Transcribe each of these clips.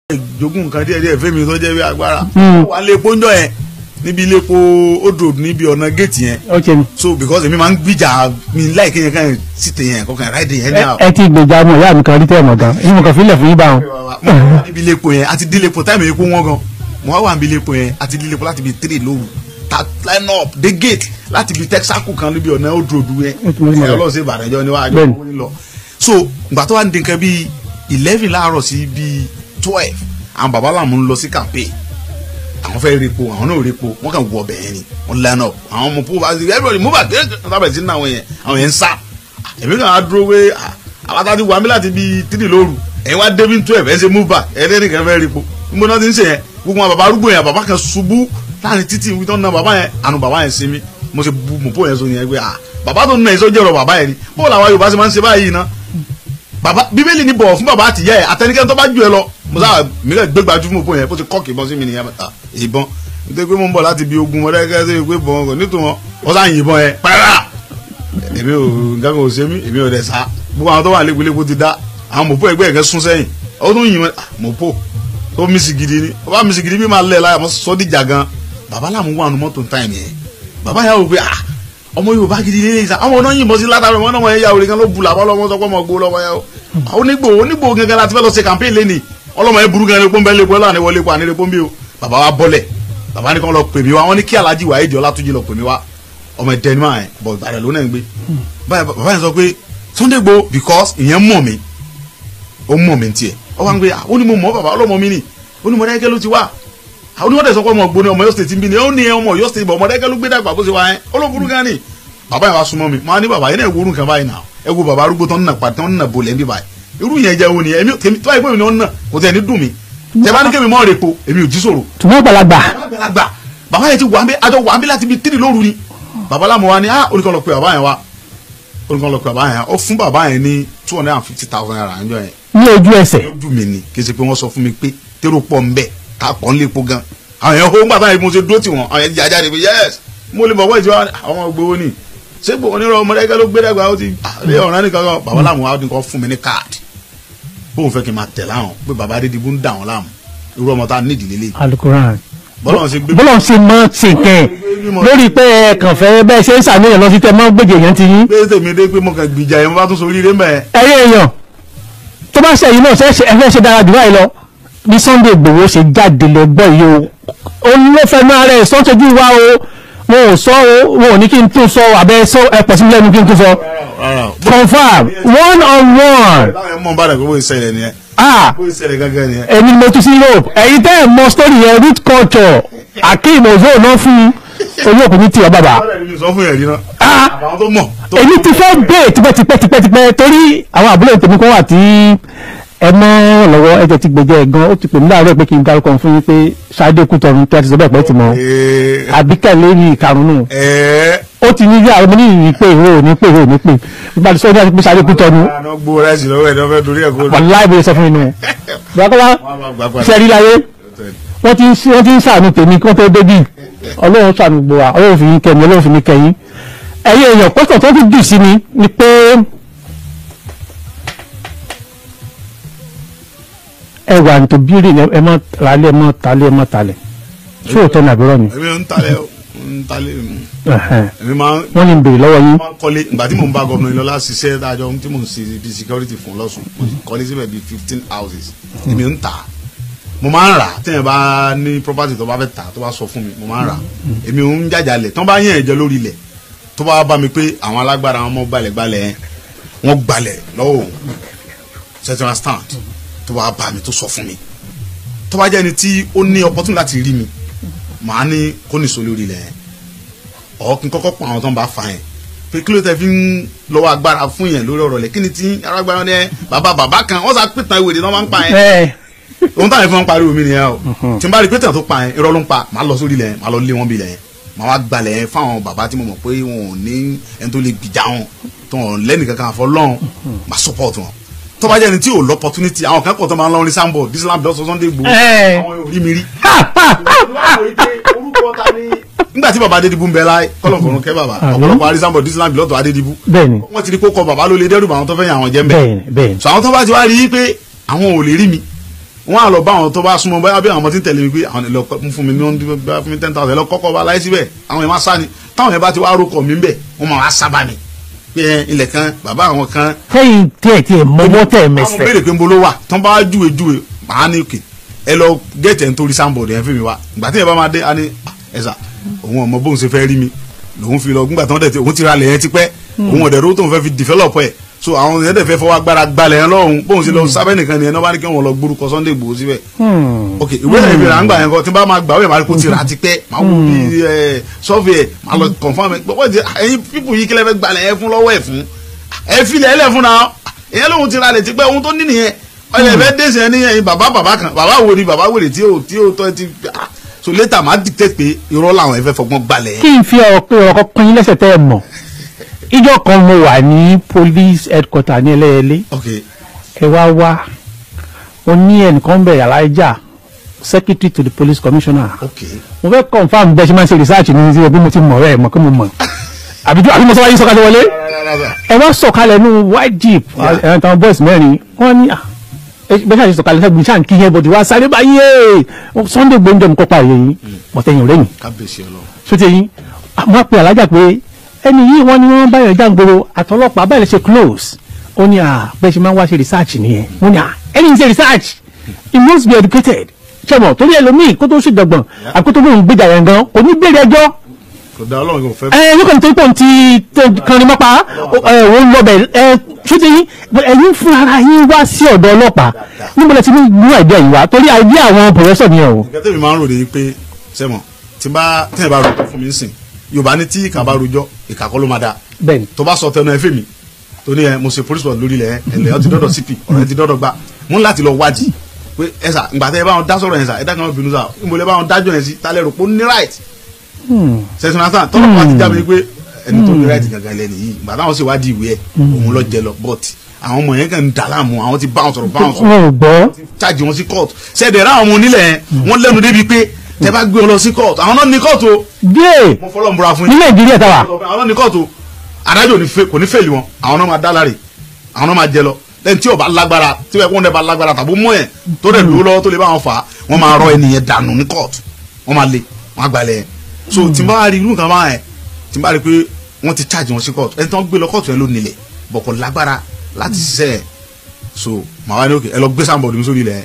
jogún nǹkan díẹ̀ díẹ̀ fẹ́mi tó jẹ́ bí agbára Hmm. wà á lé epo ńjọ yẹn níbi ilé epo odò níbi ọ̀nà géètì yẹn ó ṣe ni. so because èmi máa ń gbìjà mi láìké yẹn káyọ̀ síte yẹn kọkàn ráìdì yẹn ní àwọn. ẹ ti gbèjà ọmọ ìyá mi kan rí tẹ́ ẹ̀ mọ̀ gan èyí mo kàn fílẹ̀ fún yín bá wọn. níbi ilé epo yẹn àti dílé epo táìmù epo wọn gan mo wá wà níbi ilé epo yẹn àti dílé epo láti bi three lóru ta line up the gate láti bi texaco kan níbi ọ̀nà odò odò yẹn Ó ti mọ̀ ní mọ̀ ẹ̀ rẹ̀. ọlọ́run ṣe ìbàdàn jọ níwájú Bẹ́ẹ̀ni. wọn lọ so ìgbà tó wà ní nǹkan bíi eleven láàárọ̀ sí bíi twelve àwọn bàbá làmú ń lọ sí campaign àwọn fẹ́ repo àwọn náà repo wọ́n kàn wọ bẹ̀yẹn ni wọ́n line up àwọn ọmọ púpọ̀ àti everybody move back tábìlì sí ní àwọn yẹn àwọn yẹn ń sá èmi kàn á dúró pé ah, àwọn àtàtì wà mí láti bíi three lóru ẹ̀yin wá débi twelve ẹ̀ ṣe move back ẹ̀ lẹ́nu kan fẹ́ repo níbo náà ti ń ṣe yẹn gbogbo àwọn bàbá arúgbó yẹn bàbá kan ṣubú láàrin títì wí tó ń na bàbá yẹn àánú bàbá yẹn sinmi mo ṣe bu mọ̀pọ̀ yẹn so yẹn pé ah bàbá tó ń na ìṣó jẹ̀rọ̀ bàbá yẹn ni bó làwọn Yorùbá ṣe máa ń ṣe báyìí ná bàbá bíbélì ní bọ̀wọ̀ fún bàbá àtìyá ẹ̀ àtẹnikẹ́ni tó bá ju ẹ lọ mo sábà mílẹ̀ gbégbájú fún òpó yẹn bó ti kọ́ọ̀kì ìbọn sí mi nìyẹn ah ìbọn nítorí pé mo ń bọ̀ láti bí ogun mọ̀dẹ́kẹ́ sí pé bọ̀wọ̀ kò nítorí wọn wọ́n sá yìnbọn yẹn pẹ́rẹ́ èmi ò nǹkan kan ò ṣe mí èmi ò dẹ̀ sá gbogbo àwọn tó wà lépelépo ti dá àwọn mọ̀pó ẹgbẹ́ ẹ̀kẹ́ sún sẹ́yìn ó tún yìnbọn ah, mọ̀pó tó mísì gidi ni ó bá mísì gidi bí máa lẹ̀ láyà mọ́ sọ́díjà gan bàbá làmú wà nù mọ́tò táìmì yẹn bàbá yà wò pé ah ọmọ yorùbá gidi lè sa àwọn ọ̀nà yìnbọn sí látàrí ọmọ náà wọ́n yà wòlé kan ló bu làbọ́ lọ́wọ́ sọ pé ọmọ gbó lọ́wọ́ yà ó onígbò onígbò gangan láti fẹ́ lọ ṣe campaign lẹ́nì ọlọ́mọ yẹn burú gan lè pọ́nbẹ́ lè pọ́ lọ́wọ́ àníwọlé pọ́ ànílé pọ́nbẹ́ o bàbá wa bọ́lẹ̀ bàbá ní kàn lọ pè mí wá wọ́n ní kí alhaji wa èdè ọlátúnjì lọ pè mí wá ọmọ ẹ̀dẹ́ni máa yẹn bọ̀ ìbàdàn ló náà ń gbé báyìí bàbá yẹn sọ pé Sunday Igboho because ìyẹn mọ̀ mí ó mọ̀ mí tiẹ̀ ó wá ń gbé ó ní mo mọ̀ bàbá ọlọ́mọ mi ni ó ní mọ̀dẹ́kẹ́ ló ti wá àwọn onímọ̀dé sọ pé ọmọ ògbóni ọmọ Ọ̀yọ́ state ń bí ni ó ní ọmọ Ọ̀yọ́ state bọ̀ ọmọdékẹ́ ló gbé dàgbà bó ṣe wá yẹn olóburú gan ni bàbá yẹn wá súnmọ́ mi máa ní bàbá yẹn náà wúrú nǹkan báyìí náà ẹ wo bàbá arúgbó tó ń nà pàtó tó ń nà bolẹ̀ ń bí báyìí irú yẹn jẹ́ wo ni èmi tèmi tó báyìí pé mi ni ó ń nà kò tẹ̀ ní dùn mí tẹ bá ní kémi mọ́ repo èmi ò jí sòrò ṣùgbọ́n àgbàlagbà àgbàlagbà bàbá yẹn ti wà ń bẹ àjọ wà ń bẹ láti bi tírì lóru ni bàbá lámù wa ni ah oníkan lọ pé bàbá yẹn wa oníkan lọ pé bàbá yẹn ó fún bàbá yẹn ní two hundred and fifty thousand naira níjọ́ yẹn ní ojú ẹsẹ̀ lójú mi ni kì í ṣe pé wọ́n sọ fún mi pé tèrò pọ̀ ń bẹ̀ ká pọ̀ ń lépo gan àwọn yẹn hó ńgbà táyà mo ṣe dúró tì wọ́n àwọn yẹn jà jáde pé yes mo lè mọ̀ wọ́n ìjọ àwọn gbowó ni ṣé gbowó nírọ̀ ọmọdé ló gbé dàgbà ó ti àlẹ́ ọ̀ràn nìkan kan bàbá làwọn wa nìkan fún mi ní káàdì bóun fẹ́ kí n máa tẹ̀ láwọn pé bàbá Adédìbú ń dà wọ́n láàmú irú ọmọ tá a nídìí lélẹ̀ alukoran bọ́lá ṣe gbé bọ́lọ̀ ṣe mọ́ ṣe kẹ́ ẹ̀ lórí pé ẹ kàn fẹ́ bẹ́ẹ̀ ṣe ń ṣàníyàn lọ sí tẹ mọ́ gbèjè yẹn ti yín pé tèmi dé pé mo kàn gbìjà yẹn mo bá tún sórí rẹ mẹ́ ẹ̀yẹ èèyàn tó bá ṣe yìí náà ṣe ẹ fẹ́ ṣe dára jù báyìí lọ bí Sunday Igboho ṣe jáde lọ gbọ́ yìí o ó ló fẹ́ máa rẹ̀ sọ́tọ́jú wa o wọn ò sọ o wọn ò ní kí n tún sọ abẹ́ sọ ẹ pọ̀ sí mi lẹ́nu kí n tún sọ rárá confam one on one báyọ̀ mọ̀ bá dàgbé bó ṣe ṣẹlẹ̀ nìyẹn ah bó ṣe ṣẹlẹ̀ gángan nìyẹn. èmi ni mo tún sí Europe ẹ̀yin tẹ́ ẹ̀ mọ story yẹn root culture akeem ozo náà fún orí òkú ní tiwa bàbá bọ́lá mi sọ fún yẹn rí náà ah àwọn tó mọ̀ tó èmi ti fẹ́ bẹ́ẹ̀ tipẹ́ tipẹ́ tipẹ́ tipẹ́ torí àwọn àbúrò tèmi kan wà tí ẹ mọ́ lọ́wọ́ ẹ jẹ́ ti gbẹ̀jẹ̀ gan ó ti pè mí láàárọ̀ pé kí n dárúkọ fún yín pé Ṣadé Kútọ̀run tí a ti sọ bẹ́ẹ̀ pẹ́ ti mọ̀ Ee, àbíkẹ́ lérí ìkarùn-ún ẹ̀ẹ́ ó ti ní bí àwọn oníyìí pé ìwé ò ní pé ìwé ò ní pé nígbà tí sọ́jà ti pé Ṣadé Kútọ̀run àná gbó ráìsì lọ́wọ́ ẹ̀ ní wọ́n fẹ́ dorí ẹ̀ kó lọ. wàláì bóyá sọ fún inú bàbá Wọ́n á máa gbà padà. ṣẹ́rí láyé wọ́n ti ń sí- wọ́n ti ń sàánú tèmi kí wọ́n tó débì ọlọ́run sàánú gbọ́ wa ọlọ́run fi yín kẹ́mi ọlọ́run fi mí kẹ́yìn ẹ̀yin èèyàn pọ́sítọ̀ tó ti jù sí mi ni pé ẹ wà ní tó bírì ẹ mọ́ ralẹ̀ ẹ mọ́ talẹ̀ ẹ mọ́ talẹ̀ sóòótọ́ ní àbúrò mi èmi ń talẹ̀ ó, ń talẹ̀ mm. Ẹ̀hẹ̀n. èmi máa ń wọ́n ní ń béèrè lọ́wọ́ yín máa ń kọ́lé ìgbà tí mò ń bá gómìnà Ìlọlá ṣiṣẹ́ dájọ́ tí mò ń ṣe bíi security fún lọ́sùn mo sì kọ́lé síbẹ̀ bíi fifteen houses èmi ń tà á mo máa ń rà á téèyàn bá ní property tó bá fẹ́ tà á tó bá sọ fún mi mo máa ń rà á èmi ń jàjà lẹ̀ tó bá yàn ẹ̀jẹ̀ lórí ilẹ̀ tó bá bá mi pé àwọn alágbára àwọn ọmọ gbalẹ̀gbalẹ̀ yẹn wọ́n gbalẹ̀ lọ́wọ́ òun central stand tó bá bá mi tó sọ fún mi tó bá jẹ́ ẹni tí ó ní opportunity láti rí mi màá ní kó nìṣó lórí ilẹ̀ yẹn ọ̀ kí n kọ́kọ́ pa àwọn tó ń bá fa yẹn pé kí ló tẹ fi ń lọ́wọ́ agbára fún yẹn lórí ọ̀rọ̀ lẹ̀ kí ni tí arágbára ní ẹ bàbá bàbá kan wọ́n sá pìtàn ìwé náà máa ń pa yẹn ẹ ohun táwọn ìfọwọ́n pariwo mi nìyẹn o tí n bá rí pìtàn tó pa yẹn irọ́ ló ń pa màá lọ sórí ilẹ̀ yẹn màá lọ lé wọn bí ilẹ̀ yẹn màá wá gbalẹ̀ yẹn fáwọn bàbá tí mo mọ̀ pé wọn ò ní ẹni tó lè gbìjà wọn tó wọn lẹ́nu kankan àfọ lọ́hùn màá support wọn tó bá jẹ́ ẹni tí ò lọ opportunity àwọn kan pọ̀ tó máa ń lọ ní sambo disneyland bí ọ̀sán Sunday Igboho Ẹ. àwọn ò rí mi rí nígbà tí baba Adédìbú ń bẹ láyé kọlọ̀kọ̀rún kẹ́ baba Àmín. ọ̀pọ̀lọpọ̀ arísàmbọ̀ disneyland bí lọ́tọ̀ Adédìbú bẹ́ẹ̀ni wọ́n ti rí kó kọ baba ló lè dẹ́rù bá àwọn tó fẹ́ yàn àwọn jẹ́ ń bẹ̀ bẹ́ẹ̀ni bẹ́ẹ̀ni so àwọn tó bá ti wá rí i pé àwọn ò lè rí mi wọ́n á lọ bá àwọn tó bá súnmọ́ báyà bí àwọn ọmọ tí ń tẹ̀lé mi pé àwọn ẹ̀ lọ kọ́- fún mi ní wọ́n fún mi ten thousand ẹ̀ lọ kọ́kọ́ bá láyé síbẹ̀ àwọn ẹ̀ máa sá ni táwọn ẹ̀ bá ti wá rókọ̀ mi bẹ̀ wọ́n máa wá sábà mi pé ẹ, ilẹ̀ kan bàbá àwọn kan tẹ́yìn tiẹ̀ tiẹ̀ mọ́wọ́ tẹ̀ àwọn mẹsẹ̀ béèrè pé ń bolo wà tán bá júwe júwe màá ní òkè ẹ lọ gẹ̀ẹ́tì ẹ̀ ń torí sáńbọ̀dì ẹ̀ fi mi wá ìgbà tí ẹ bá máa dé a ní ẹ sà òun ọmọ bóun ṣe fẹ́ rí mi lòun fi lọ gbígbà tán dẹ̀ tí òun ti ra lẹ̀ yẹn ti pẹ́ òun ọ̀dẹ̀ rówó tóun fẹ́ fi develop ẹ̀ so àwọn yẹn dẹ̀ fẹ́ fọwọ́ agbára gbalẹ̀ yẹn lọ́hùn bóun ṣe lọ sábẹ́ nìkan nìyẹn náà bá ní kí wọ́n lọ gbórúkọ Sunday Igboho síbẹ̀ ok ìwé ìrìn ìrìn àgbà yẹn kọ tí n bá máa gbà wẹ̀ máa kó ti rà ti pẹ́ máa wù bí sọ́fì ẹ̀ máa lọ confam ẹ̀ gbọ́dọ̀ ti ẹ̀yin pípù yìí kílẹ̀ fẹ́ gbalẹ̀ ẹ̀ fún lọ́wọ́ ẹ̀ fún ẹ̀ filẹ̀ ẹ̀ lẹ̀ fún náà ìyẹn lóhun ti ra lẹ̀ ti pẹ́ ohun tó ní nìyẹn ọ̀yẹ̀ fẹ́ dẹ́sẹ̀ ẹ̀ níyẹn bàbá bàbá kan bàbá wo ni bàbá wèrè tí ó tí ó tọ́ ẹ ti ah, so later máa dictate pé irọ́ làwọn ẹ̀ fẹ́ fọgbọ́n gbalẹ̀ kí n fi ọ̀rọ̀ pé ọ̀rọ̀ kan pín in lẹ́sẹ̀ tẹ́ ẹ mọ̀ ìjọ kan mo wà ní police headquarter ní ẹlẹ́yẹlé ok ẹ wá wá ó ní ẹnìkan bẹ̀rẹ̀ aláìjà secretary to the police commissioner ok mo fẹ́ confam bẹ́ẹ̀ ṣe máa ń ṣe research ní ti bí mo ti mọ̀ rẹ̀ mọ̀ kí mo mọ̀ àbí àbí mo sọ wáyé sọ́kàtà wọlé ẹ wá sọ̀kalẹ̀ ní white jeep Yeah. ẹ̀ táwọn boys mẹ́rin wọ́n ní ah, ẹ bẹ́ẹ̀ ṣàṣì sọ̀kalẹ̀ sẹ́gun ṣáà ń kí yẹn bọ̀dì wá sáré báyé Sunday gbóúnjẹ mi kópa yẹn mọ̀tẹ́yìn rẹ̀ yìí kábíyèsí ọlọ́run sóti yín wọ́n pe alájà pé ẹni yìí wọ́n ní wọ́n bá yàn jáǹgboro àtọlọ́pàá báyìí lè ṣe close ó ní à bẹ́ẹ̀ ṣe máa ń wá ṣe research nìyẹn wọ́n ní à ẹni ṣe research he must be educated ṣẹ́mọ̀ torí ẹlòmíì kó tó ṣèjọgbọ̀n àkótó lóun gbéjà yẹn gan kò ní béèrè ẹjọ́ kò dá ọlọ́run kò fẹ́ ẹ yóò kàn tó pọ̀ ti kànrin mọ́pa ẹ òun lọ bẹ̀ ẹ sóti yín ẹ̀yin fún ara yín wá sí ọ̀dọ̀ ọlọ́pàá níbo lẹ ti ní mú àìdíà yìí wá torí àìdíà àwọn pòfẹ́sọ̀ nìyẹn o. nǹkan tẹ́mi máa ń rò ní pé sẹ́mọ̀ tí n bá tẹ́yìn bá rojọ́ fún mi sìn yorùbá ní tí ìkà bá rojọ́ ìkà kọ́ ló máa da bẹ́ẹ̀ni tó bá sọ tẹnu ẹ fèmí tó ní ẹ mo ṣe police work lórí ilẹ̀ ẹlẹ́ ọ ti dọ́dọ̀ cp ọ̀rọ̀ ẹ ti dọ́dọ̀ gbà mú láti lọ wádìí pé ẹ sà ǹgbà tẹ́ ẹ bá wọn dá sọ̀rọ̀ yẹn sà ẹ dá kan wọn bínú sà ìmọ̀lẹ́ bá wọn dájọ́ yẹn sí tálẹ̀ rò pé ó ní right sẹ́sìn náà tán tọ́lọ́pàá ti jábọ̀ pé ẹni tó ní right gangan lẹ́nu yìí ìgbà táwọn sì wádìí ìwé ẹ̀ òun lọ jẹ lọ but àwọn ọmọ yẹn kàn ń dà láàmú àwọn ti bá wọn sọ̀rọ̀ bá wọn sọ̀rọ̀ wọn ò gbọ́ charge wọn sí court ṣẹ̀dẹ̀ ráwọn ọmọ onílẹ̀ yẹn wọ́n lẹ́nu débi pé tẹ bá gbé wọn lọ sí court àwọn náà ní court o díẹ̀ mo fọlọ́ ń búra fún ní yín nàìjíríà táwa àwọn náà ní court o adájọ́ ò ní fẹ́- kò ní fèlì wọn àwọn náà máa dá láre àwọn náà máa jẹ lọ lẹ́yìn tí ò bá lágbára tí wọ́n dẹ̀ bá lágbára tàbí mọ́ ẹ̀ tó dẹ̀ dúró lọ́wọ́ tó lè bá wọn fà á wọ́n máa rọ ẹnìyẹn dànù ní court wọ́n máa le wọ́n á gbalẹ̀ yẹn so tí n bá rí irú nǹkan báyẹn tí n bá rí pé wọ́n ti charge wọn sí court ẹni tí wọ́n gbé lọ court yẹn ló nílẹ̀ bọ̀ kò lágbára láti ṣiṣẹ́ ẹ̀ so màá wá ní òkè ẹ lọ gbé sáńbọ̀dù mi sórí ilẹ̀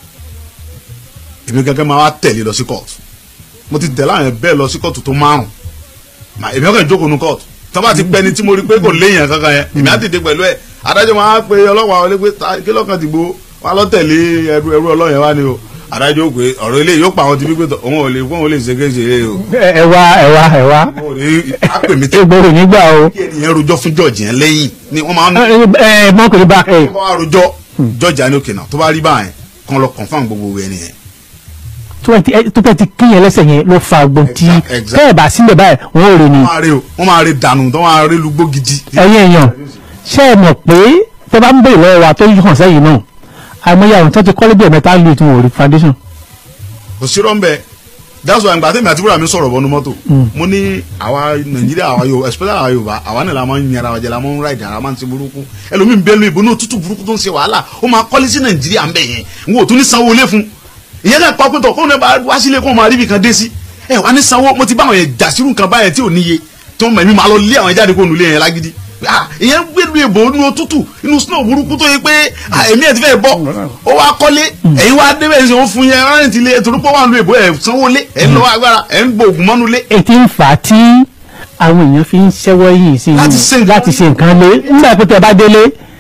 èmi gẹ́gẹ́ máa wá tẹ̀lé lọ sí court mo ti tẹ̀lé àwọn bẹ́ẹ̀ lọ sí court tó márùn mà èmi ọkàn jókòó nu court tí wọ́n bá ti pẹ́ ni tí mo rí pé kò léèyàn kankan yẹn èmi á dìde pẹ̀lú ẹ̀ adájọ́ máa pe ọlọ́pàá wọlé pé ta- kí lọ́kàn ti gbó wọn lọ tẹ̀lé ẹrú ẹrú ọlọ́yẹn wá ni o adájọ́ ó pé ọ̀rọ̀ ilé yóò pa àwọn ti gbígbé tọ̀ òun ò lè fún òun lè ṣe kéṣe eré o ẹ wá ẹ wá ẹ wá òun ò ní á pè mí tẹ́ egbòrò nígbà o kí ènìyàn rojọ́ fún jọ̀jì yẹn lẹ́yìn ni wọ́n máa ń ẹ ẹ mọ́kùnrin bá ẹ tó bá wá rojọ́ jọ̀jì á ní òkè náà tó bá rí báyẹn kàn lọ confam gbogbo ẹni yẹn tó ẹ ti ẹ- tó fẹ́ ti kíyàn lẹ́sẹ̀ yẹn ló fa gbọ́n tí Exact, exact. tẹ́ ẹ̀ bá sílẹ̀ báyìí wọ́n ò rè ní wọ́n máa rí o wọ́n máa rí dànù tó máa rí lugbó gidi. ẹ̀yin èèyàn ṣé ẹ mọ̀ pé tẹ́ bá ń bèrè lọ́wọ́ wa tó hàn sẹ́yìn náà àìmọye àwọn tó ti kọ́lé bí ẹ̀mẹ́ta lù tí wọ́n ò rí foundation kò sí rọ́ńbẹ́ that's why ìgbà tẹ́mi àti búrọ̀ mi sọ̀rọ̀ bọ́nu mọ́tò mo ní àwa nàìjíríà àwa yorùbá especially àwa yorùbá àwa náà la máa ń yàrá wa jẹ la máa ń ra ìdára máa ń ti burúkú ẹlòmíín bẹ́ẹ̀ lu ìbò náà tútù burúkú tó ń ṣe wàhálà ó máa kọ́lé sí nàìjíríà ń bẹ̀ yẹn n kò tún ní sanwó ilé fún ìyẹn náà pa pẹ́tọ̀ kóun náà bá wá sílé kóun máa rí ibì kan dé sí ẹ wá ní sanwó mo ti bá àwọn yẹn jà sírù nǹkan báyẹn tí ò níye tó mọ̀ mí máa lọ lé àwọn jáde kó nulẹ̀ yẹn lágídí Ah, ìyẹn gbé lu ìbò inú òtútù inú snow burúkú tó yẹ pé ah, èmi ẹ̀ ti fẹ́ bọ́ ó wá kọ́lé ẹ̀yin wá débẹ̀ ṣe wọ́n fún yẹn rárẹ̀ ti lé torí pé wọ́n lu ìbò ẹ̀ sanwó lé ẹ̀ ń lọ agbára ẹ̀ ń gbọ́ ògùn mọ́nu lé ètí ń fà á tí àwọn èèyàn fi ń ṣẹ́wọ́ yìí sí Láti ṣe nǹkan- láti ṣe nǹkan lé nígbà pé tẹ́ bá délé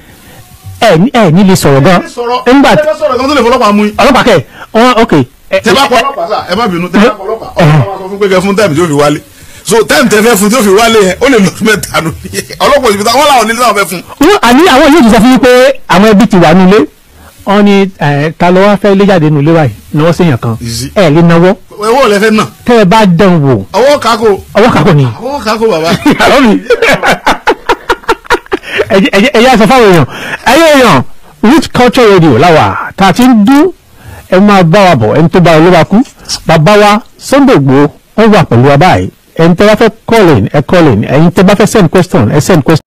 ẹ ní- ẹ ní lè sọ̀rọ̀ gan sọ̀rọ̀ nígbà ẹ fẹ́ sọ̀rọ̀ kan tó lè fọlọ́pàá mú yín ọlọ́pàá kẹ wọn ok ẹ- tẹ bá ẹ- kọ ọlọ́pàá sà ẹ má bínú tẹ bá kọ ọlọ́pàá ọlọ́pàá máa sọ fún pé kẹ fún táìmù tí ó fi wálé so táìmù tẹ fẹ́ fún tí ó fi wálé yẹn ó lè lọ́dún mẹ́ta nù ọlọ́pàá òsibítà wọn làwọn nílé táwọn fẹ́ fún. wọn àní àwọn yóò tún sọ fún yín pé àwọn ẹbí ti wà nílé wọn ni ẹ, ta ló wá fẹ́ lé jáde nílé wa yìí náwó séèyàn kan Easy. ẹ lè náwó owó ò lẹ fẹ́ náà tẹ́ ẹ bá dán wò ọwọ́ kakó ọwọ́ kakọ ni ọwọ́ kakó bàbá. àlọ́ mi ẹ̀jẹ̀ ẹ̀jẹ̀ ẹ̀yà sọ fáwọn èèyàn ẹ̀yẹ èèyàn rich culture radio láwà tá a ti ń dún ẹ máa bá wa bọ̀ ẹni tó bá olúwa kú bàbá wa Sunday Igboho wọ́n wà pẹ̀lú wa báyìí ẹni tẹ́ bá fẹ́ call in ẹ call in ẹ̀yin tẹ́ bá fẹ́ send question ẹ send question.